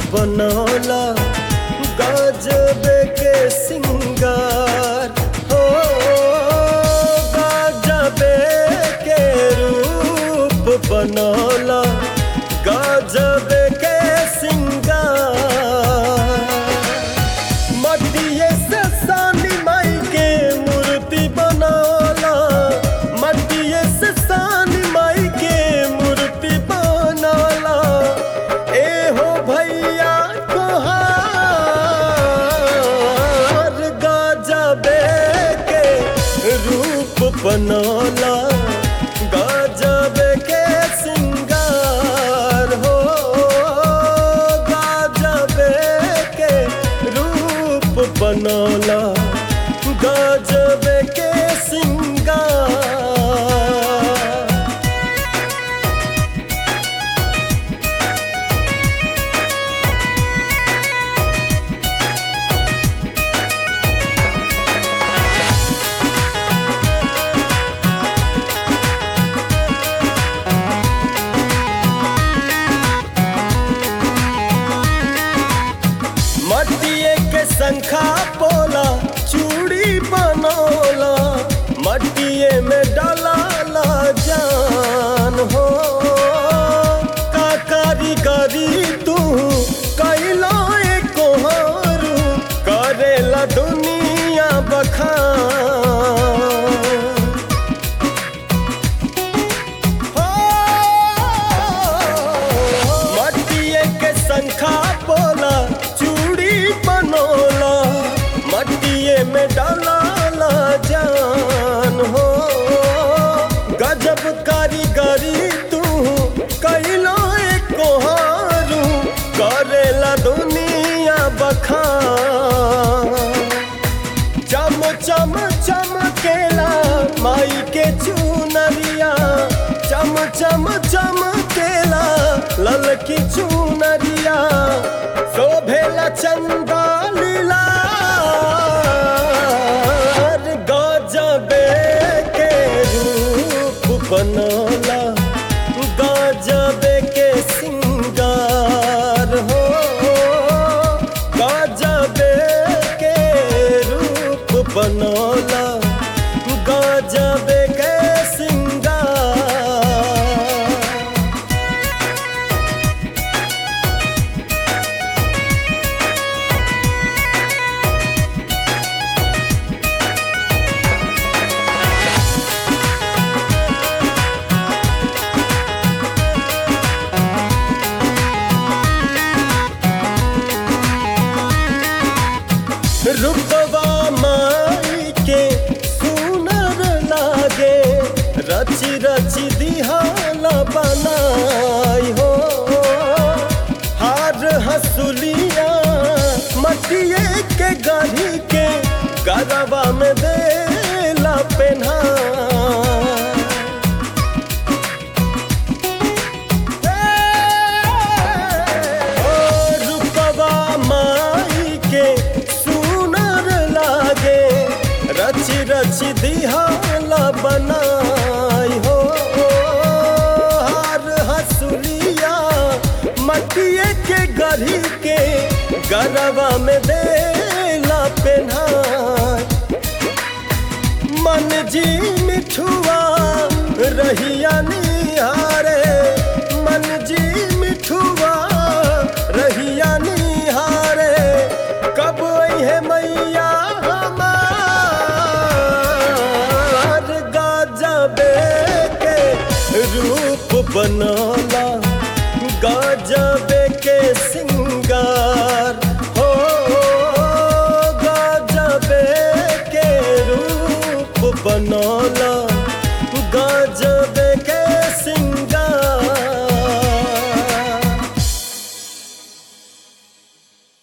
बनौला गजबे के सिंगार हो गजबे के रूप बनौला गजबे के सिंगार मटिए से सानी माई के मूर्ति बनौला मटिए से सानी माई के मूर्ति बनौला ए हो भैया तोहार गजबे के रूप बनौला गजबे के सिंगार हो गजबे के रूप बनौला गजबे के सिंगार मटिए के शंखा पोला चूड़ी बनौला मटिए में डाला जान हो का कारीगरी तू कैलो कोहरू करेला दुनिया बखान मटिए के शंखा बोला चूड़ी बनोला मटिए में डाला जान हो गजब कारीगरी तू कैलो कोहारू करेला दुनिया बखान चम चम चमकेला माई के चुनरिया चम चम चमकेला ललकी चुनरिया शोभेला चंदा लीला गजबे के रूप बनला गजबे के सिंगार हो गजबे के रूप बनौला गजबे के सिंगार रूपवा माई के सुनर लागे रची रची दिहाला बनाई हो हार हसुलिया मटिए के गढ़ी के गरबा में देला पेन्हा ओ रूपवा माई के सुनर लागे रची रची दिहाला बनाई हो हार हसुलिया मटिए के गढ़ी के गरबा में देला पेन्हाई मन जी मिठुआ रहिया निहारे मन जी मिठुआ रहिया निहारे कब है मैया हमार गजबे के रूप बना